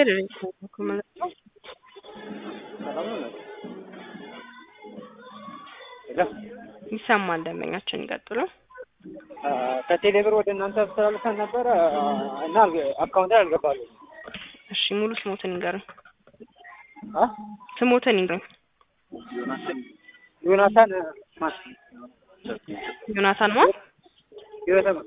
የድርጅት ነው ማለት ነው። ይሰማል። ደንበኛችን ይቀጥሉ። ከቴሌ ብር ወደ እናንተ አስተላልፈን ነበረ እና አካውንት ላይ አልገባሉ። እሺ ሙሉ ስሞትን ይንገሩኝ። አ ስሞትን ይንገሩኝ። ዮናታን ማን ዮናታን ማ ዮናታን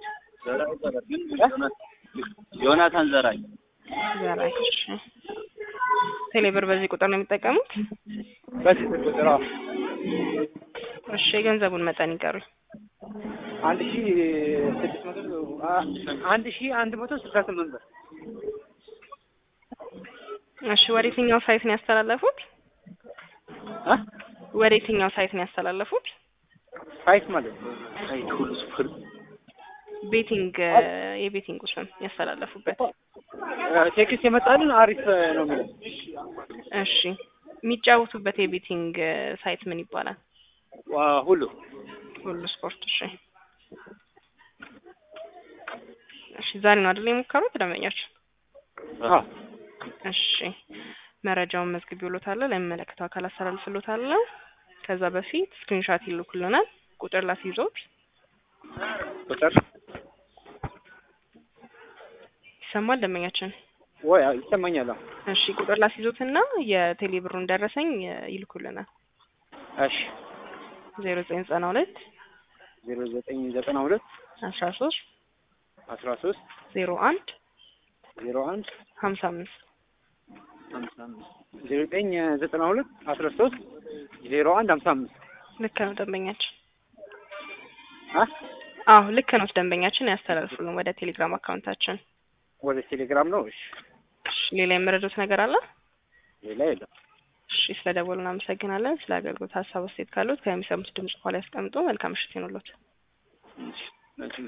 ዮናታን ዘራይ ዘራይ። እሺ ቴሌብር በዚህ ቁጥር ነው የሚጠቀሙት? በዚህ ቁጥር አዎ። እሺ የገንዘቡን መጠን ይንገሩኝ። አንድ ሺ ስድስት መቶ አ- አንድ ሺ አንድ መቶ ስልሳ ስምንት ብር እሺ ወደ የትኛው ሳይት ነው ያስተላለፉት? አ ወደ የትኛው ሳይት ነው ያስተላለፉት? ሳይት ማለት ነው። ሳይት ሁሉ ስፍር ቤቲንግ የቤቲንግ ስም ያስተላለፉበት። ቴክስት የመጣልን አሪፍ ነው የሚለው እሺ የሚጫወቱበት የቤቲንግ ሳይት ምን ይባላል? ዋ ሁሉ ሁሉ ስፖርት። እሺ እሺ ዛሬ ነው አይደል የሞከሩት ደንበኞች? አዎ እሺ መረጃውን መዝግቤልዎታለሁ፣ ለሚመለከተው አካል አስተላልፍልዎታለሁ። ከዛ በፊት ስክሪንሻት ይልኩልናል። ቁጥር ላስይዞት ቁጥር ይሰማል ደንበኛችን? ወይ አዎ፣ ይሰማኛል። አዎ። እሺ ቁጥር ላስይዞትና የቴሌ ብሩን ደረሰኝ ይልኩልናል። እሺ ዜሮ ዘጠኝ ዘጠና ሁለት ዜሮ ዘጠኝ ዘጠና ሁለት አስራ ሶስት አስራ ሶስት ዜሮ አንድ ዜሮ አንድ ሀምሳ አምስት ሀምሳ አምስት ዜሮ ዘጠኝ ዘጠና ሁለት አስራ ሶስት ዜሮ አንድ ሀምሳ አምስት ልክ ነው ደንበኛችን። አ አዎ ልክ ነው ደንበኛችን። ያስተላልፉልን ወደ ቴሌግራም አካውንታችን። ወደ ቴሌግራም ነው። እሺ እሺ ሌላ የመረዱት ነገር አለ? ሌላ የለም። እሺ ስለ ደወሉ እናመሰግናለን። ስለ አገልግሎት ሀሳብ አስተያየት ካሉት ከሚሰሙት ድምጽ በኋላ ያስቀምጡ። መልካም ምሽት ይሁንልዎት። እሺ